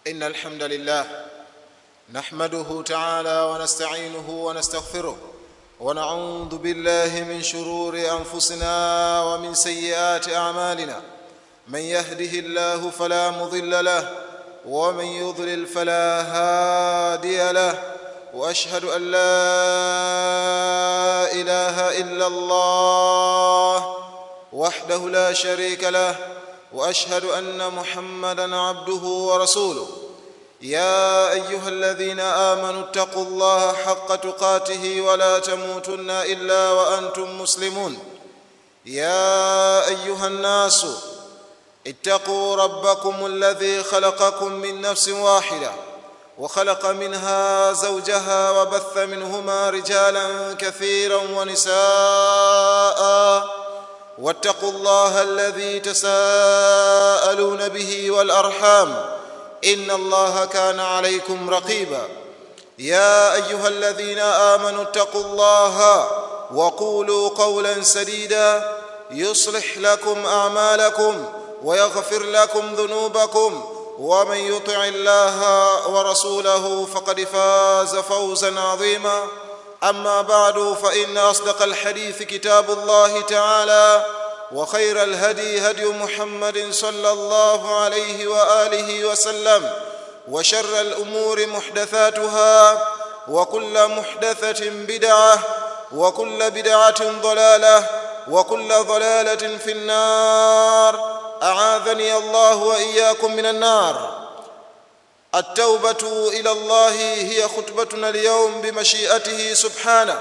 إن الحمد لله نحمده تعالى ونستعينه ونستغفره ونعوذ بالله من شرور أنفسنا ومن سيئات أعمالنا من يهده الله فلا مضل له ومن يضلل فلا هادي له واشهد ان لا اله الا الله وحده لا شريك له واشهد ان محمدا عبده ورسوله يا ايها الذين امنوا اتقوا الله حق تقاته ولا تموتن الا وانتم مسلمون يا ايها الناس اتقوا ربكم الذي خلقكم من نفس واحده وخلق منها زوجها وبث منهما رجالا كثيرا ونساء واتقوا الله الذي تساءلون به والارحام ان الله كان عليكم رقيبا يا ايها الذين امنوا اتقوا الله وقولوا قولا سديدا يصلح لكم اعمالكم ويغفر لكم ذنوبكم ومن يطع الله ورسوله فقد فاز فوزا عظيما اما بعد فان اصدق الحديث كتاب الله تعالى وخير الهدي هدي محمد صلى الله عليه واله وسلم وشر الامور محدثاتها وكل محدثه بدعه وكل بدعه ضلاله وكل ضلاله في النار اعاذني الله واياكم من النار التوبه الى الله هي خطبتنا اليوم بمشيئته سبحانه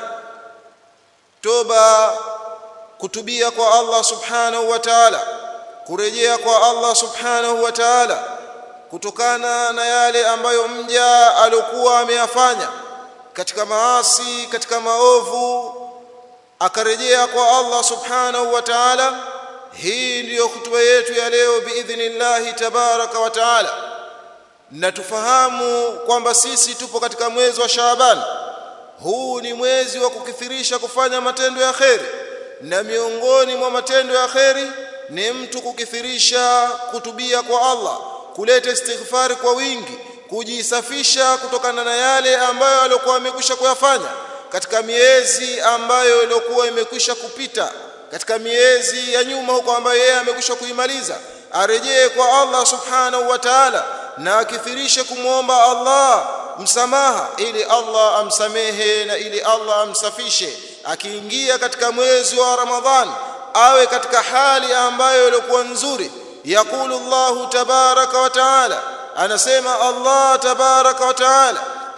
توبه kutubia kwa Allah subhanahu wa ta'ala kurejea kwa Allah subhanahu wa ta'ala kutokana na yale ambayo mja alikuwa ameyafanya katika maasi katika maovu akarejea kwa Allah subhanahu wa ta'ala hii ndiyo hutuba yetu ya leo biidhnillahi tabaraka wa taala na tufahamu kwamba sisi tupo katika mwezi wa Shaaban huu ni mwezi wa kukithirisha kufanya matendo ya kheri na miongoni mwa matendo ya kheri ni mtu kukithirisha kutubia kwa Allah kuleta istighfari kwa wingi kujisafisha kutokana na yale ambayo alikuwa amekwisha kuyafanya katika miezi ambayo ilikuwa imekwisha kupita katika miezi ya nyuma huko ambayo yeye amekwisha kuimaliza arejee kwa Allah subhanahu wa ta'ala na akithirishe kumwomba Allah msamaha ili Allah amsamehe na ili Allah amsafishe akiingia katika mwezi wa Ramadhan awe katika hali ambayo ilikuwa nzuri yakulu Allah tabaraka wa ta'ala anasema Allah tabaraka wa ta'ala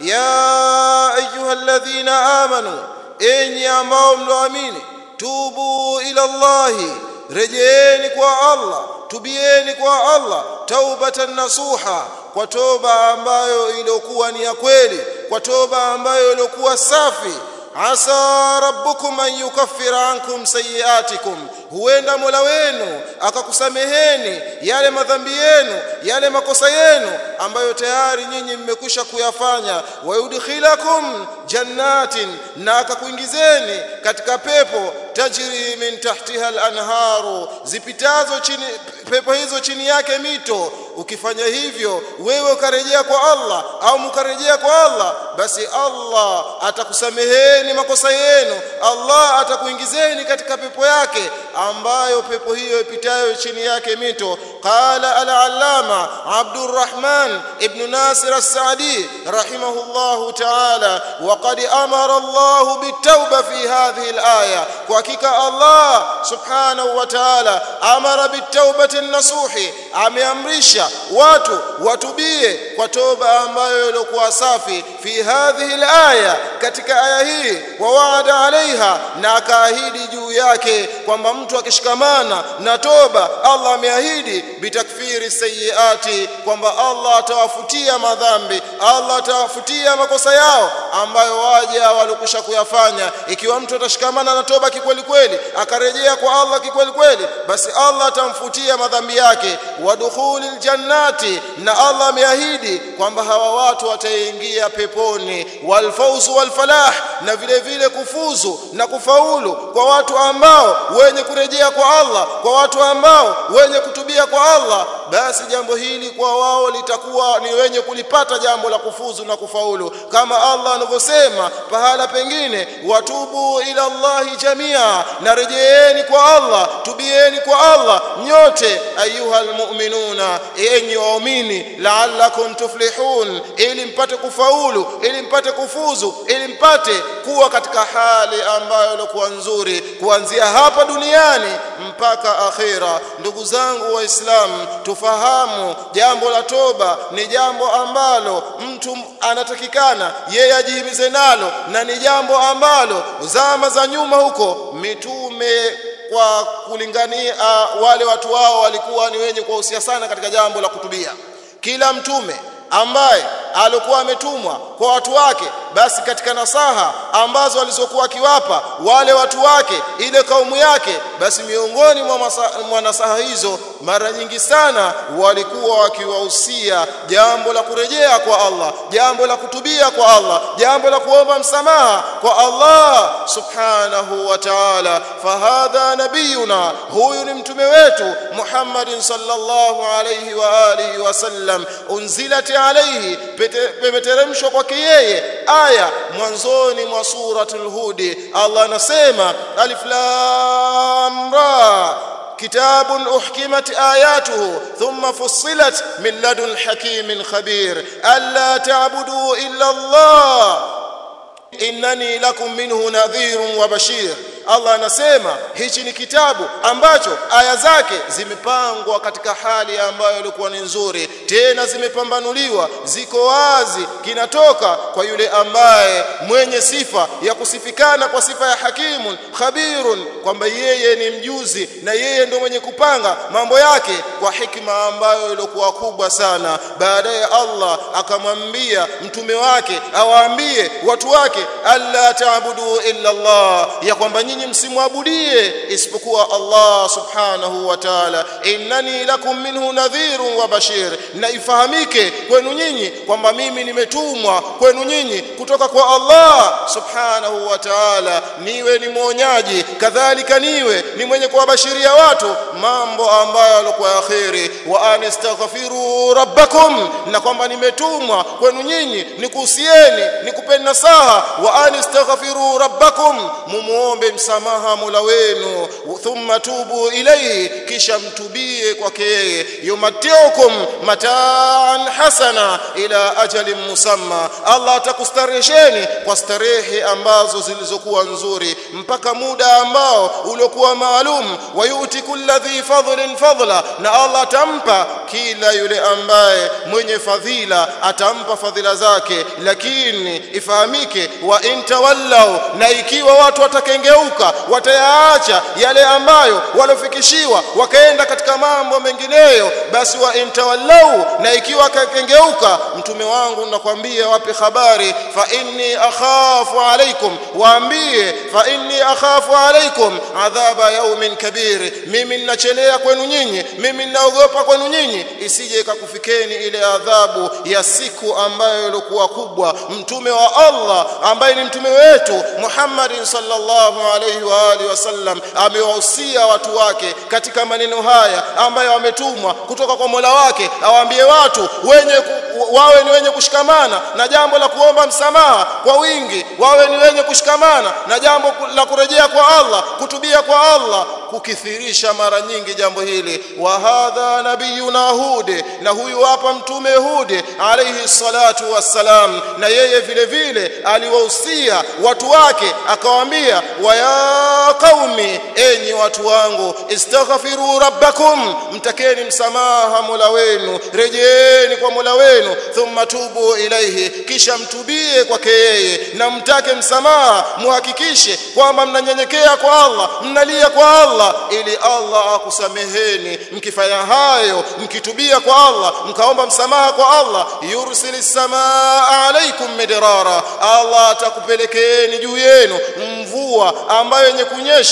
ya ayyuhalladhina amanu enyi ambao mloamini tubu ila Allahi rejeeni kwa Allah tubieni kwa Allah taubatan nasuha kwa toba ambayo iliyokuwa ni ya kweli kwa toba ambayo iliyokuwa safi asa rabbukum an yukaffira ankum sayiatikum huenda mola wenu akakusameheni yale madhambi yenu yale makosa yenu ambayo tayari nyinyi mmekwisha kuyafanya wayudkhilakum jannatin na akakuingizeni katika pepo tajri min tahtiha al-anharu zipitazo chini pepo hizo chini yake mito ukifanya hivyo wewe ukarejea kwa Allah au mkarejea kwa Allah basi Allah atakusameheni makosa yenu Allah atakuingizeni katika pepo yake ambayo pepo hiyo ipitayo chini yake mito qala al-allama Abdurrahman ibn Nasir as-Saadi rahimahullah ta'ala wa qad amara Allah bitawba fi hadhihi al-aya kwa hakika Allah subhanahu wa ta'ala amara bitawbati nasuhi ameamrisha watu watubie kwa toba ambayo ilikuwa safi fi hadhihi al-aya katika aya hii wa waada alaiha na akaahidi juu yake kwamba mtu akishikamana na toba Allah ameahidi bitakfiri sayiati kwamba Allah atawafutia madhambi Allah atawafutia makosa yao ambayo waja walikusha kuyafanya ikiwa mtu atashikamana na toba kikweli kweli akarejea kwa Allah kikweli kweli basi Allah atamfutia madhambi yake wadukhulil jannati na Allah ameahidi kwamba hawa watu wataingia peponi walfauzu walfalah na vile vile kufuzu na kufaulu kwa watu ambao wenye kurejea kwa Allah kwa watu ambao wenye kutubia kwa Allah basi jambo hili kwa wao litakuwa ni wenye kulipata jambo la kufuzu na kufaulu kama Allah anavyosema pahala pengine watubu ila Allahi jamia na rejeeni kwa Allah tubieni kwa Allah nyote ayuha almu'minuna enyi waumini la'allakum tuflihun ili mpate kufaulu ili mpate kufuzu ili mpate kuwa katika hali ambayo ilikuwa nzuri kuanzia hapa duniani mpaka akhira ndugu zangu waislamu tufahamu jambo la toba ni jambo ambalo mtu anatakikana yeye ajihimize nalo na ni jambo ambalo zama za nyuma huko mitume kwa kulingania uh, wale watu wao walikuwa ni wenye kuwahusia sana katika jambo la kutubia kila mtume ambaye alikuwa ametumwa kwa watu wake basi katika nasaha ambazo alizokuwa akiwapa wale watu wake ile kaumu yake basi miongoni mwa nasaha hizo mara nyingi sana walikuwa wakiwahusia jambo la kurejea kwa Allah jambo la kutubia kwa Allah jambo la kuomba msamaha kwa Allah subhanahu wa ta'ala fahadha nabiyuna huyu ni mtume wetu Muhammadin sallallahu alayhi wa alihi wasallam unzilat alayhi pemeteremshwa kwake yeye aya mwanzoni mwa suratul hudi Allah anasema alif lam ra كتاب أحكمت آياته ثم فصلت من لدن حكيم خبير ألا تعبدوا إلا الله إنني لكم منه نذير وبشير Allah anasema hichi ni kitabu ambacho aya zake zimepangwa katika hali ambayo ilikuwa ni nzuri tena zimepambanuliwa ziko wazi kinatoka kwa yule ambaye mwenye sifa ya kusifikana kwa sifa ya hakimun khabirun kwamba yeye ni mjuzi na yeye ndio mwenye kupanga mambo yake kwa hikma ambayo ilikuwa kubwa sana baadaye Allah akamwambia mtume wake awaambie watu wake alla taabudu illa Allah ya kwamba nyinyi msimwabudie isipokuwa Allah subhanahu wa ta'ala innani lakum minhu nadhirun wa bashir na ifahamike kwenu nyinyi kwamba mimi nimetumwa kwenu nyinyi kutoka kwa Allah subhanahu wa ta'ala niwe ni mwonyaji kadhalika niwe ni mwenye kuwabashiria watu mambo ambayo yalikuwa ya kheri wa anistaghfiru rabbakum na kwamba nimetumwa kwenu nyinyi nikuhusieni nikupeni nasaha wa anistaghfiru rabbakum mumuombe msamaha Mola wenu thumma tubu ilayhi kisha mtubie kwake yeye yumatiukum mataan hasana ila ajalin musamma Allah atakustarehesheni kwa starehe ambazo zilizokuwa nzuri mpaka muda ambao uliokuwa maalum wayuti kulli dhi fadlin fadla na Allah atampa kila yule ambaye mwenye fadhila atampa fadhila zake lakini ifahamike wa intawallau na ikiwa watu watakengeuka watayaacha yale ambayo walofikishiwa wakaenda katika mambo mengineyo basi wa intawallau na ikiwa akakengeuka mtume wangu nakwambia wape habari fa inni akhafu alaikum waambie fa inni akhafu alaikum adhaba yaumin kabir mimi ninachelea kwenu nyinyi mimi ninaogopa kwenu nyinyi isije ikakufikeni ile adhabu ya siku ambayo ilikuwa kubwa mtume wa Allah ambaye ni mtume wetu Muhammadin sallallahu alaihi wa alihi wasallam amewahusia watu wake katika maneno haya ambayo wametumwa kutoka kwa Mola wake awaambie watu wenye wawe ni wenye kushikamana na jambo la kuomba msamaha kwa wingi wawe ni wenye kushikamana na jambo la kurejea kwa Allah kutubia kwa Allah kukithirisha mara nyingi jambo hili wa hadha nabiyuna hud na huyu hapa mtume hud alayhi salatu wassalam na yeye vile vile aliwahusia watu wake akawaambia wa ya qaumi enyi watu wangu istaghfiru rabbakum mtakeni msamaha mola wenu rejeeni kwa mola wenu thumma tubu ilaihi kisha mtubie kwake yeye na mtake msamaha muhakikishe kwamba mnanyenyekea kwa Allah mnalia kwa Allah ili Allah akusameheni mkifanya hayo mkitubia kwa Allah mkaomba msamaha kwa Allah yursilis samaa alaikum midrara Allah atakupelekeeni juu yenu mvua ambayo yenye kunyesha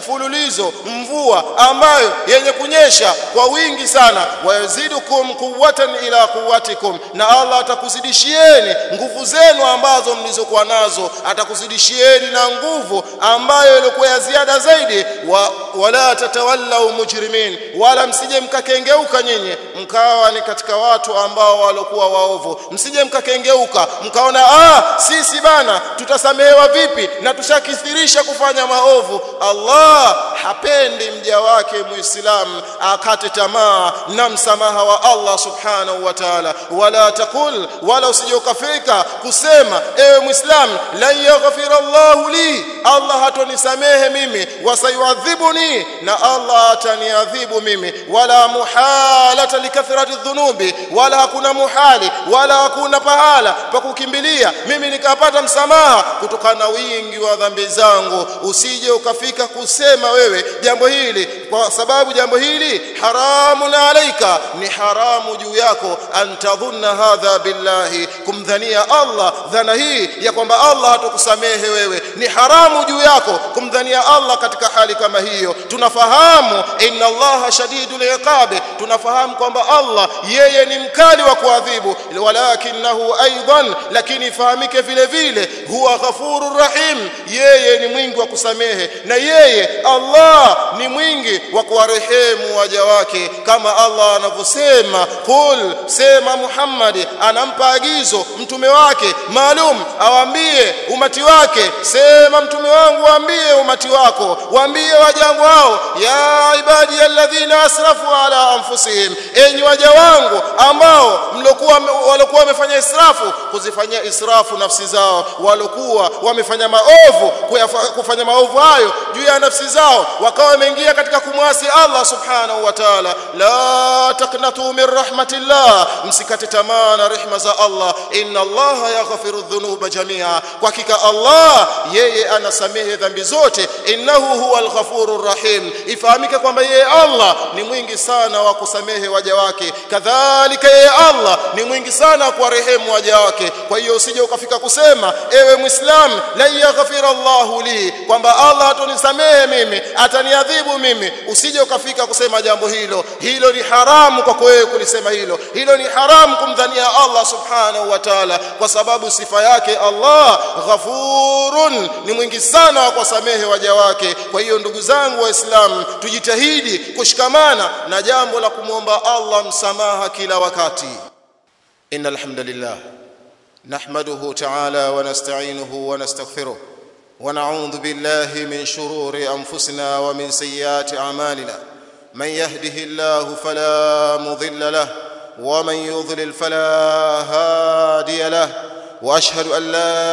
mfululizo mvua ambayo yenye kunyesha kwa wingi sana wayazidukum quwwatan ila quwwatikum na Allah atakuzidishieni nguvu zenu ambazo mlizokuwa nazo atakuzidishieni na nguvu ambayo ilikuwa ya ziada zaidi wa, wala tatawallau mujrimin wala msije mkakengeuka nyinyi mkawa ni katika watu ambao walikuwa waovu msije mkakengeuka mkaona ah sisi bana tutasamehewa vipi na tushakithirisha kufanya maovu Allah hapendi mja wake muislamu akate tamaa na msamaha wa Allah subhanahu wa ta'ala wala takul wala usije ukafika kusema ewe muislamu la yaghfir Allah li Allah hatonisamehe mimi wasayuadhibuni na Allah ataniadhibu mimi wala muhalata likathrati dhunubi wala hakuna muhali wala hakuna pahala pa kukimbilia mimi nikapata msamaha kutokana na wingi wa dhambi zangu usije ukafika kusema wewe jambo hili kwa sababu jambo hili haramun alaika ni haramu juu yako antadhunna hadha billahi kumdhania Allah dhana hii ya kwamba Allah hatakusamehe wewe ni haramu juu yako kumdhania Allah katika hali kama hiyo tunafahamu inna Allah shadidul iqabi tunafahamu kwamba Allah yeye ni mkali wa kuadhibu walakinahu aidan lakini ifahamike vile vile huwa ghafurur rahim yeye ni mwingi wa kusamehe na yeye Allah ni mwingi wa kuwarehemu waja wake kama Allah anavyosema qul sema Muhammad anampa agizo mtume wake maalum awaambie umati wake sema mtume wangu waambie umati wako waambie wajangu hao ya ibadi alladhina asrafu ala anfusihim enyi waja wangu ambao mlokuwa walokuwa wamefanya israfu kuzifanyia israfu nafsi zao walokuwa wamefanya maovu kufanya maovu hayo juu ya nafsi zao wakawa wameingia katika kumwasi Allah subhanahu wa ta'ala la taqnatu min rahmatillah msikate tamaa na rehema za Allah inna Allah yaghfiru dhunuba jamia kwa hakika Allah yeye anasamehe dhambi zote innahu huwa al-ghafurur rahim ifahamike kwamba yeye Allah ni mwingi sana wa kusamehe waja wake kadhalika yeye Allah ni mwingi sana wa kuwarehemu waja wake kwa hiyo usije ukafika kusema ewe muislam la yaghfira Allahu li kwamba Allah atonisamehe mimi ataniadhibu mimi usije ukafika kusema jambo hilo hilo ni haramu kwako wewe kulisema hilo hilo ni haramu kumdhania Allah subhanahu wa ta'ala kwa sababu sifa yake Allah ghafurun ni mwingi sana wa kusamehe waja wake kwa hiyo ndugu zangu waislamu tujitahidi kushikamana na jambo la kumwomba Allah msamaha kila wakati innal hamdalillah نحمده تعالى ونستعينه ونستغفره ونعوذ بالله من شرور انفسنا ومن سيئات اعمالنا من يهده الله فلا مضل له ومن يضلل فلا هادي له واشهد ان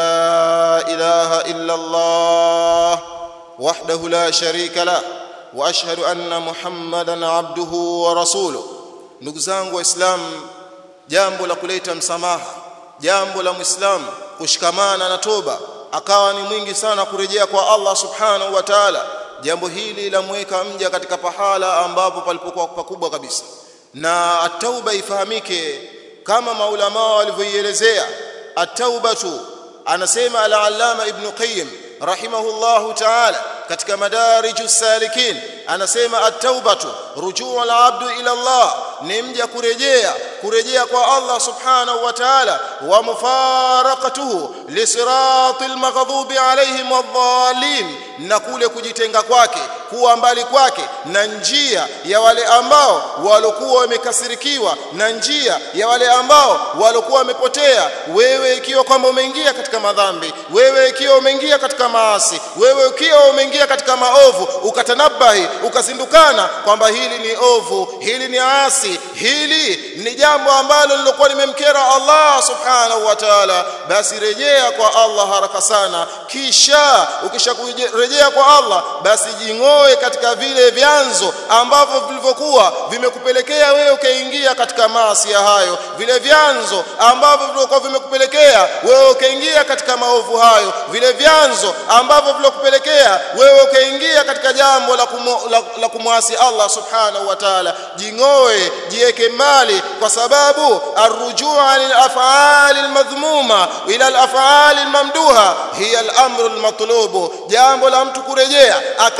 لا اله الا الله وحده لا شريك له واشهد ان محمدا عبده ورسوله ndugu zangu waislamu jambo la kuleta msamaha jambo la muislamu kushikamana na toba akawa ni mwingi sana kurejea kwa Allah subhanahu wa ta'ala jambo hili lamweka mja katika pahala ambapo palipokuwa pakubwa kabisa na at-tauba ifahamike kama maulama walivyoielezea at-taubatu anasema al-allama ibn qayyim rahimahullahu ta'ala katika madarijus salikin anasema at-taubatu rujuu al-abdu ila Allah ni mja kurejea kurejea kwa Allah subhanahu wa ta'ala wa mufaraqatuhu lisiratil maghdubi alaihim wadh-dhalin na kule kujitenga kwake kuwa mbali kwake na njia ya wale ambao walikuwa wamekasirikiwa na njia ya wale ambao walikuwa wamepotea wewe ikiwa kwamba umeingia katika madhambi wewe ikiwa umeingia katika maasi wewe ikiwa umeingia katika maovu ukatanabahi ukazindukana kwamba hili ni ovu hili ni asi hili ni jambo ambalo lilokuwa limemkera Allah subhanahu wa ta'ala basi rejea kwa Allah haraka sana kisha ukisharejea kwa Allah basi jing'oe katika vile vyanzo ambavyo vilivyokuwa vimekupelekea wewe ukaingia katika maasi ya hayo vile vyanzo ambavyo vilivyokuwa vimekupelekea wewe ukaingia katika maovu hayo vile vyanzo ambavyo vilokupelekea wewe ukaingia katika jambo la, kumu, la, la kumwasi Allah subhanahu wa ta'ala jing'oe jiweke mbali kwa sababu arrujua lil af'ali almadhmuma ila al af'ali almamduha hiya al amru almatlubu jambo la mtu kurejea akaacha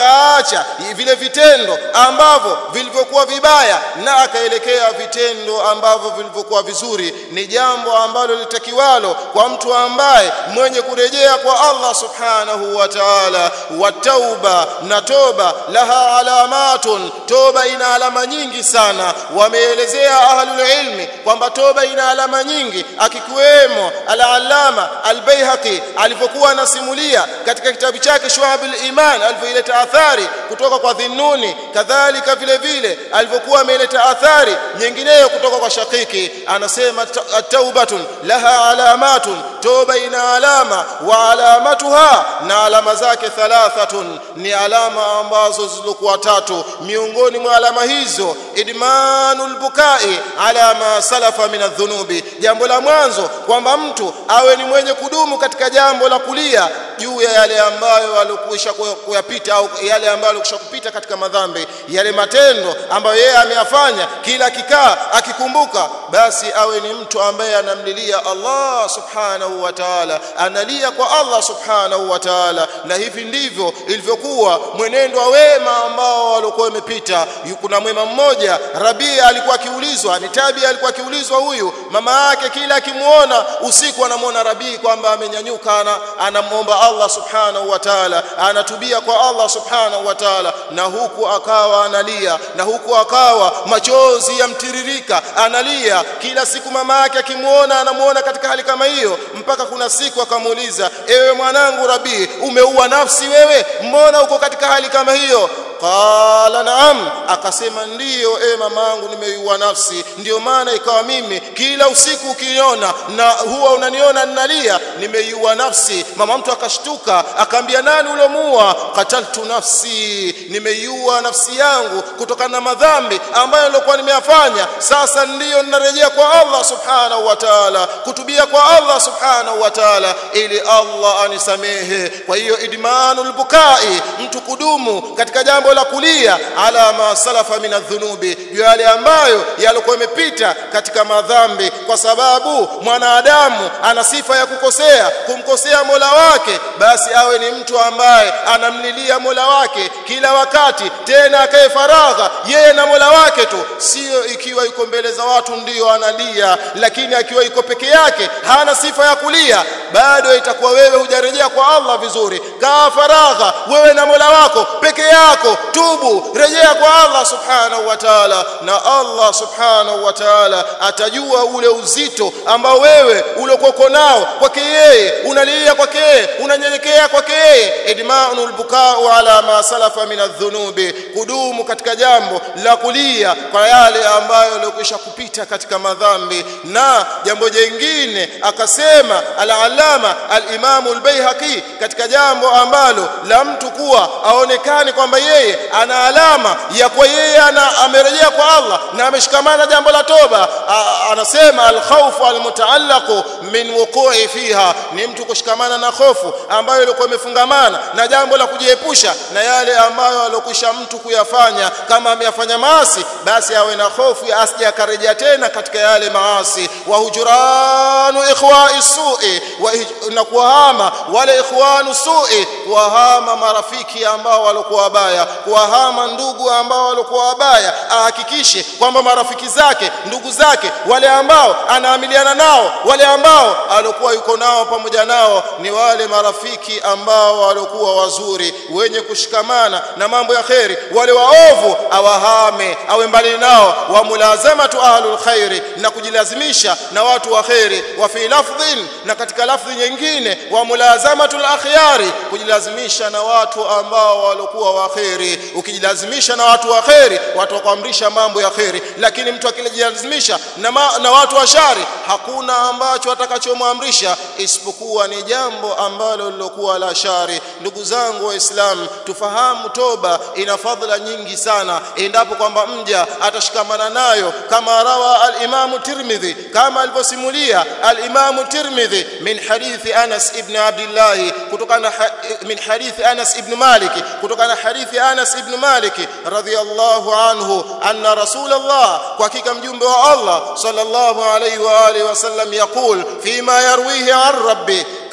akaacha vile vitendo ambavyo vilivyokuwa vibaya na akaelekea vitendo ambavyo vilivyokuwa vizuri ni jambo ambalo litakiwalo kwa mtu ambaye mwenye kurejea kwa Allah subhanahu wa ta'ala wa tauba na toba laha alamatun toba ina alama nyingi sana wameelezea ahlul ilmi kwamba toba ina alama nyingi akikiwemo al-allama al-baihaqi alivyokuwa anasimulia katika kitabu chake shuhabul iman alivyoileta athari kutoka kwa dhinnuni kadhalika vile vile alivyokuwa ameleta athari nyingineyo kutoka kwa shakiki anasema taubatun laha alamatun toba ina alama wa alamatuha na alama zake thalathatun ni alama ambazo zilizokuwa tatu miongoni mwa alama hizo idmanul bukai ala ma salafa min adh-dhunubi jambo la mwanzo kwamba mtu awe ni mwenye kudumu katika jambo la kulia juu ya yale ambayo alikwisha kuyapita au yale ambayo alikwisha kupita katika madhambi yale matendo ambayo yeye ameyafanya kila kikaa akikumbuka basi awe ni mtu ambaye anamlilia Allah subhanahu wa ta'ala analia kwa Allah subhanahu wa ta'ala na hivi ndivyo ilivyokuwa mwenendo wa wema ambao walikuwa wamepita kuna mwema mmoja Rabia alikuwa akiulizwa ni Tabi alikuwa akiulizwa huyu mama yake kila akimuona usiku anamuona Rabii kwamba amenyanyuka anamwomba Allah subhanahu wa ta'ala anatubia kwa Allah subhanahu wa ta'ala na huku akawa analia na huku akawa machozi yamtiririka analia kila siku mama yake akimuona anamuona katika hali kama hiyo mpaka kuna siku akamuuliza ewe mwanangu Rabii umeua nafsi wewe mbona uko katika hali kama hiyo qala naam akasema ndiyo e mamangu nimeiua nafsi ndio maana ikawa mimi kila usiku ukiniona na huwa unaniona ninalia nimeiua nafsi mama mtu akashtuka akaambia nani ulomuua qataltu nafsi nimeiua nafsi yangu kutokana na madhambi ambayo nilikuwa nimeyafanya sasa ndiyo ninarejea kwa Allah subhanahu wa ta'ala kutubia kwa Allah subhanahu wa ta'ala ili Allah anisamehe kwa hiyo idmanul bukai mtu kudumu katika jambo la kulia ala ma salafa min adh-dhunubi yale ambayo yalikuwa yamepita katika madhambi kwa sababu mwanadamu ana sifa ya kukosea kumkosea Mola wake basi awe ni mtu ambaye anamlilia Mola wake kila wakati tena akae faragha yeye na Mola wake tu sio ikiwa yuko mbele za watu ndiyo analia lakini akiwa yuko peke yake hana sifa ya kulia bado itakuwa wewe hujarejea kwa Allah vizuri kaa faragha wewe na Mola wako peke yako tubu rejea kwa Allah subhanahu wa ta'ala na Allah subhanahu wa ta'ala atajua ule uzito ambao wewe uliokuwa nao kwake yeye unalia kwake yeye unanyenyekea kwake yeye idmanul bukau ala ma salafa min adh-dhunubi kudumu katika jambo la kulia kwa yale ambayo yaliyokwisha kupita katika madhambi na jambo jingine akasema al-allama al-imamu al-baihaqi katika jambo ambalo la mtu kuwa aonekane kwamba yeye ana alama ya kwa yeye ana amerejea kwa Allah na ameshikamana jambo la toba anasema al-khawfu al-mutaallaqu min wuqu'i fiha ni mtu kushikamana na hofu ambayo ilikuwa imefungamana na jambo la kujiepusha na yale ambayo alokwisha mtu kuyafanya kama ameyafanya maasi basi awe na hofu ya asije akarejea tena katika yale maasi wa hujuranu ikhwa'i su'i na kuwahama wale ikhwanu su'i kuwahama marafiki ambao walikuwa wabaya kuwahama ndugu ambao walikuwa wabaya ahakikishe kwamba marafiki zake ndugu zake wale ambao anaamiliana nao wale ambao alikuwa yuko nao pamoja nao ni wale marafiki ambao walikuwa wazuri wenye kushikamana na mambo ya kheri wale waovu awahame awe mbali nao wa mulazamatu ahlul khairi na kujilazimisha na watu wa kheri wa fi lafdhin na katika lafdhi nyingine wa mulazamatu al-akhyari kujilazimisha na watu ambao walikuwa wa kheri ukijilazimisha na watu wa kheri watu wakuamrisha mambo ya kheri lakini mtu akijilazimisha na, ma, na watu wa shari hakuna ambacho atakachomwamrisha isipokuwa ni jambo ambalo lilokuwa la shari ndugu zangu waislamu tufahamu toba ina fadhila nyingi sana endapo kwamba mja atashikamana nayo kama rawa al-Imam Tirmidhi kama alivyosimulia al-Imam Tirmidhi min hadithi Anas ibn Abdullah kutokana min hadithi Anas ibn Malik kutokana hadithi Anas ibn Malik radhiyallahu anhu anna Rasulullah kwa hakika mjumbe wa Allah sallallahu alayhi wa alihi wasallam yaqul fima yarwihi an rabbi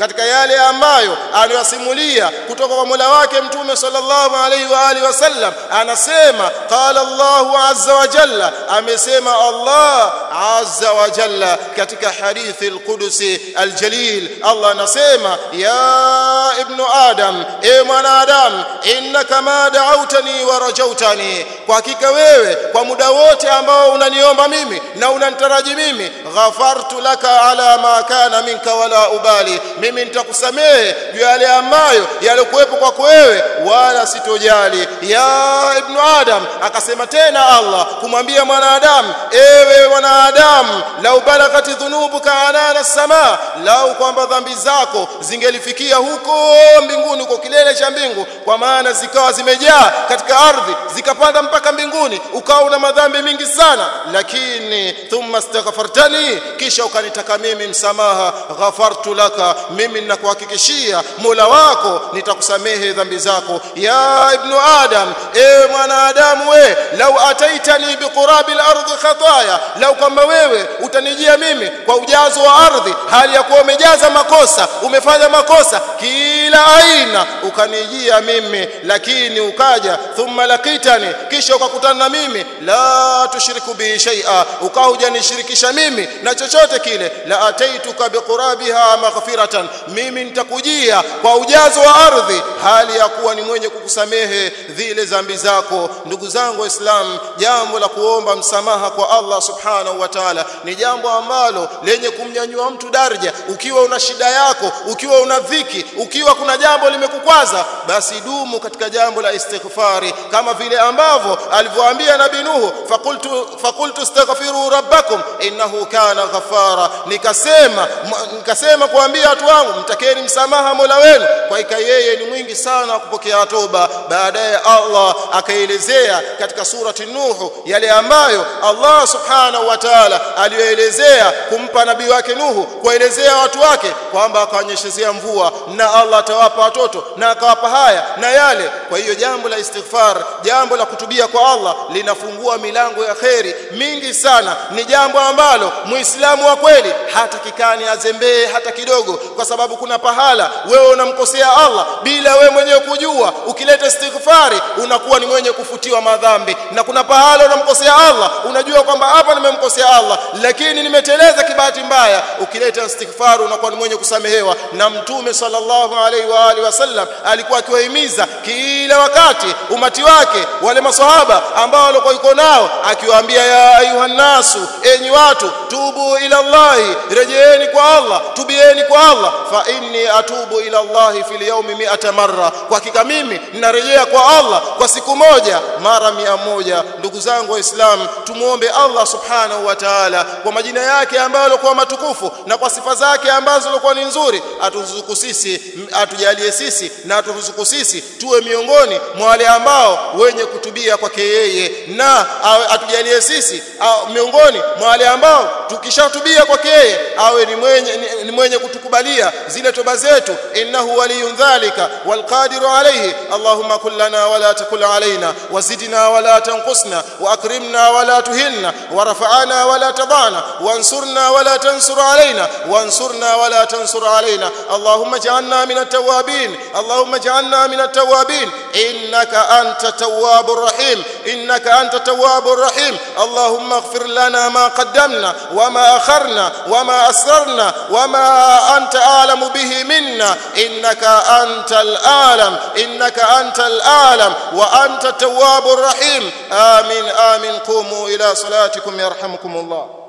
katika yale ambayo aliyosimulia kutoka kwa Mola wake mtume sallallahu alaihi wa alihi wasallam anasema qala Allahu azza wa jalla amesema Allah azza wa jalla katika hadithi al-Qudusi al-Jalil Allah anasema ya ibnu adam e mwanadamu innaka ma da'awtani wa rajautani kwa hakika wewe kwa muda wote ambao unaniomba mimi na unanitaraji mimi ghafartu laka ala ma kana minka wala ubali mimi nitakusamehe juu yale ambayo yalikuwepo kwako wewe wala sitojali ya ibnu adam akasema tena Allah kumwambia mwanadamu ewe mwanadamu lau balagati dhunubuka anana sama lau kwamba dhambi zako zingelifikia huko mbinguni huko kilele cha mbingu kwa maana zikawa zimejaa katika ardhi zikapanda mpaka mbinguni ukawa una madhambi mingi sana lakini thumma astaghfartani kisha ukanitaka mimi msamaha ghafartu laka mimi ninakuhakikishia Mola wako nitakusamehe dhambi zako ya ibnu adam ewe mwanadamu we lau ataitani biqurabi al-ardhi khataya lau kwamba wewe utanijia mimi kwa ujazo wa ardhi hali ya kuwa umejaza makosa umefanya makosa kila aina ukanijia mimi lakini ukaja thumma lakitani kisha ukakutana na mimi la tushiriku bi shay'a ukawa hujanishirikisha mimi na chochote kile la ataituka biqurabiha maghfiratan mimi nitakujia kwa ujazo wa ardhi hali ya kuwa ni mwenye kukusamehe zile dhambi zako ndugu zangu waislamu jambo la kuomba msamaha kwa Allah subhanahu wa ta'ala ni jambo ambalo lenye kumnyanyua mtu daraja ukiwa una shida yako ukiwa una dhiki ukiwa kuna jambo limekukwaza basi dumu katika jambo la istighfari kama vile ambavyo alivyoambia nabii Nuhu fakultu fakultu astaghfiru rabbakum innahu kana ghafara nikasema nikasema kuambia watu wangu mtakeni msamaha Mola wenu kwa ika yeye ni mwingi sana kupokea toba baadaye Allah akaelezea katika surati Nuhu yale ambayo Allah subhanahu wa ta'ala aliyoelezea kumpa nabii wake Nuhu kuelezea watu wake kwamba akawanyeshezea mvua na Allah atawapa watoto na akawapa haya na yale kwa hiyo jambo la istighfar jambo la kutubia kwa Allah linafungua milango ya kheri mingi sana ni jambo ambalo muislamu wa kweli hata kikani azembee hata kidogo kwa sababu kuna pahala wewe unamkosea Allah bila wewe mwenyewe kujua ukileta istighfari unakuwa ni mwenye kufutiwa madhambi na kuna pahala unamkosea Allah unajua kwamba hapa nimemkosea Allah lakini nimeteleza kibahati mbaya ukileta istighfar unakuwa ni mwenye kusamehewa na mtume sallallahu alaihi wa alihi wasallam alikuwa akiwahimiza kila wakati umati wake wale maswahaba ambao walikuwa yuko nao akiwaambia ya ayuhan nasu enyi watu tubu ila Allah rejeeni kwa Allah tubieni kwa Allah fa inni atubu ila Allah fil yawmi mi'ata marra kwa hakika mimi ninarejea kwa Allah kwa siku moja mara mia moja ndugu zangu waislamu tumuombe Allah subhanahu wa ta'ala kwa majina yake ambayo yalikuwa matukufu na kwa sifa zake ambazo zilikuwa ni nzuri aturuzuku sisi atujalie sisi na aturuzuku sisi tuwe miongoni mwa wale ambao wenye kutubia kwake yeye na atujalie sisi miongoni mwa wale ambao tukishatubia kwake yeye awe ni mwenye ni, ni mwenye kutukubalia zile toba zetu innahu waliyun dhalika walqadiru alayhi allahumma kullana wala takul alaina wazidna wala tanqusna واكرمنا ولا تهنا ورفعنا ولا تضعنا وانصرنا ولا تنصر علينا وانصرنا ولا تنصر علينا اللهم اجعلنا من التوابين اللهم اجعلنا من التوابين انك انت التواب الرحيم انك انت التواب الرحيم اللهم اغفر لنا ما قدمنا وما اخرنا وما اسررنا وما انت اعلم به منا انك انت العالم انك انت العالم وانت التواب الرحيم آمين آمين قوموا إلى صلاتكم يرحمكم الله